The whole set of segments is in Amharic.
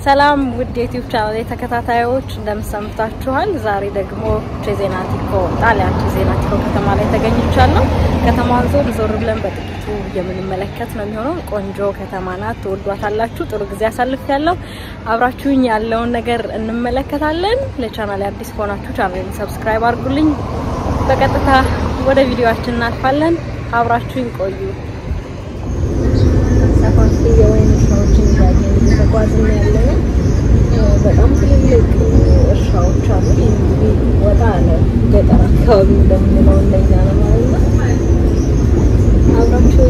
ሰላም ውድ የዩቲዩብ ቻናል ተከታታዮች እንደምሰምታችኋል። ዛሬ ደግሞ ቼዜናቲኮ ጣሊያን ቼዜናቲኮ ከተማ ላይ ተገኝቻለሁ። ከተማዋን ዞር ዞር ብለን በጥቂቱ የምንመለከት ነው የሚሆነው። ቆንጆ ከተማ ናት፣ ትወዷታላችሁ። ጥሩ ጊዜ አሳልፍ ያለው አብራችሁኝ ያለውን ነገር እንመለከታለን። ለቻናል አዲስ ከሆናችሁ ቻናሌን ሰብስክራይብ አድርጉልኝ። በቀጥታ ወደ ቪዲዮአችን እናልፋለን። አብራችሁኝ ቆዩ። ሰፋፊ የወይን እርሻዎችን እያየን እየተጓዝን ያለ ነው። በጣም ትልልቅ እርሻዎች አሉ። ይህ እንግዲህ ወጣ ያለ ገጠር አካባቢ እንደምንለው እንደኛ ነው ማለት ነው። አብራችሁ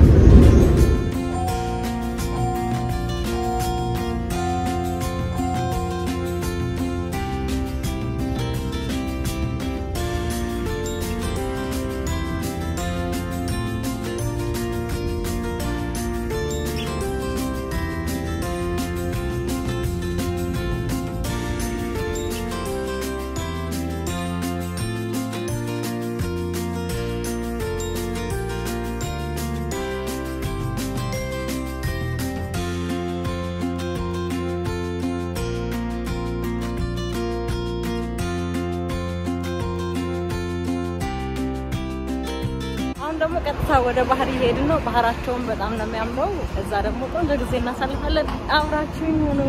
አሁን ደግሞ ቀጥታ ወደ ባህር እየሄድን ነው። ባህራቸውን በጣም ነው የሚያምረው። እዛ ደግሞ ቆንጆ ጊዜ እናሳልፋለን። አብራችሁኝ ሁኑ።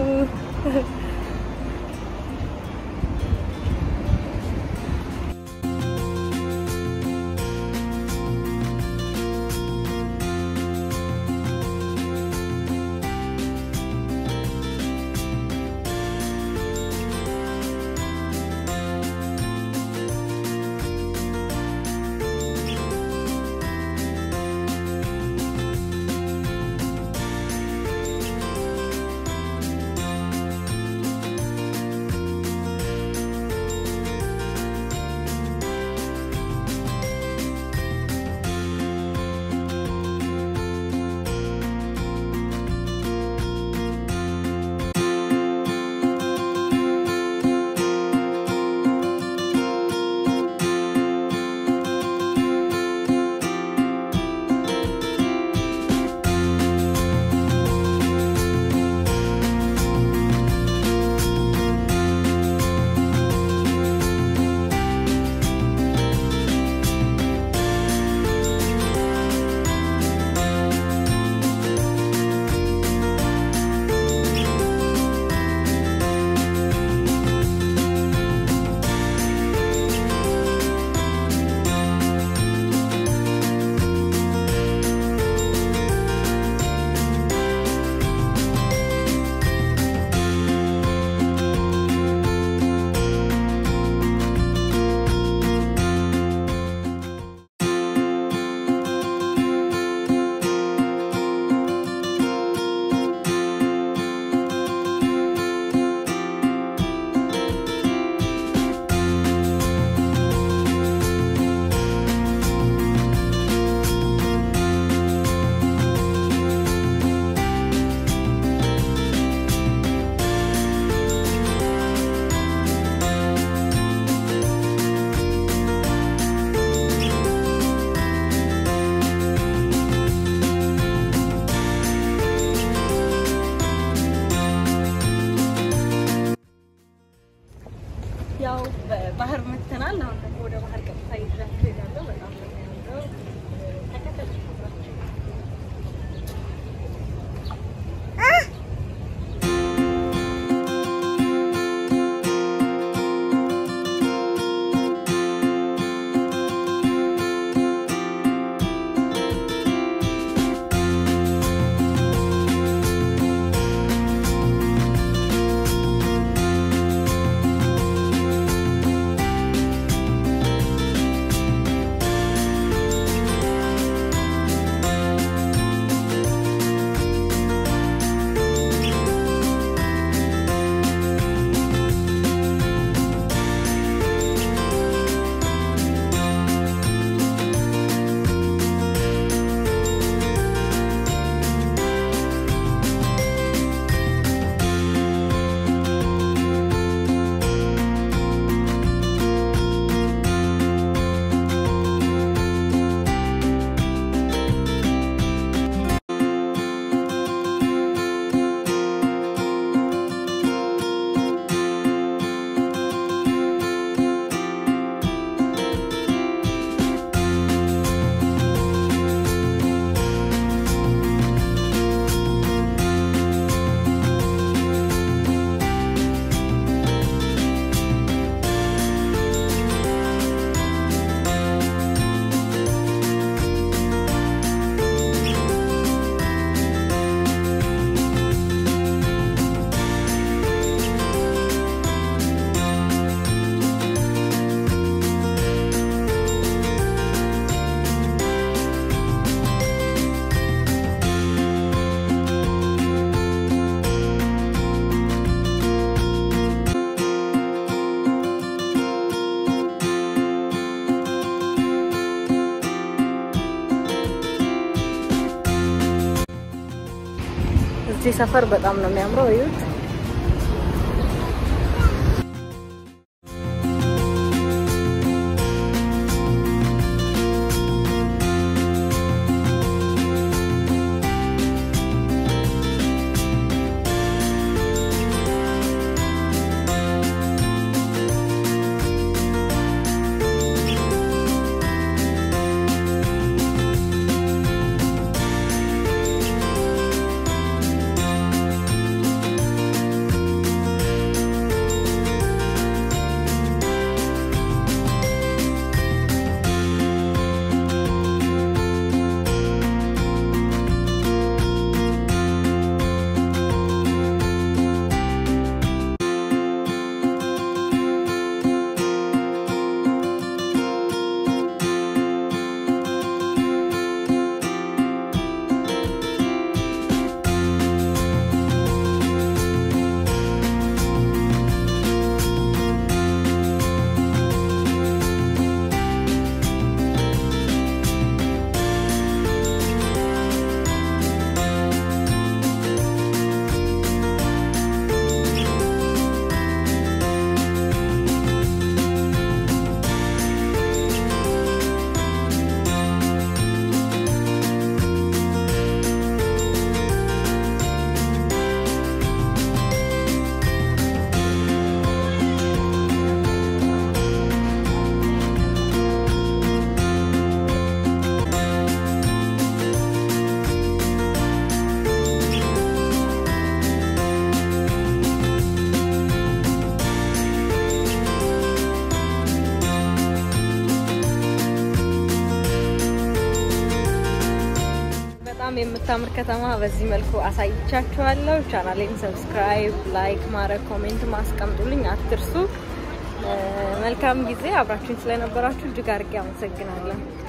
እዚህ ሰፈር በጣም ነው የሚያምረው። እዩት። በጣም የምታምር ከተማ በዚህ መልኩ አሳይቻችኋለሁ። ቻናሌን ሰብስክራይብ፣ ላይክ ማድረግ፣ ኮሜንት ማስቀምጡልኝ አትርሱ። መልካም ጊዜ። አብራችሁኝ ስለነበራችሁ እጅግ አድርጌ አመሰግናለሁ።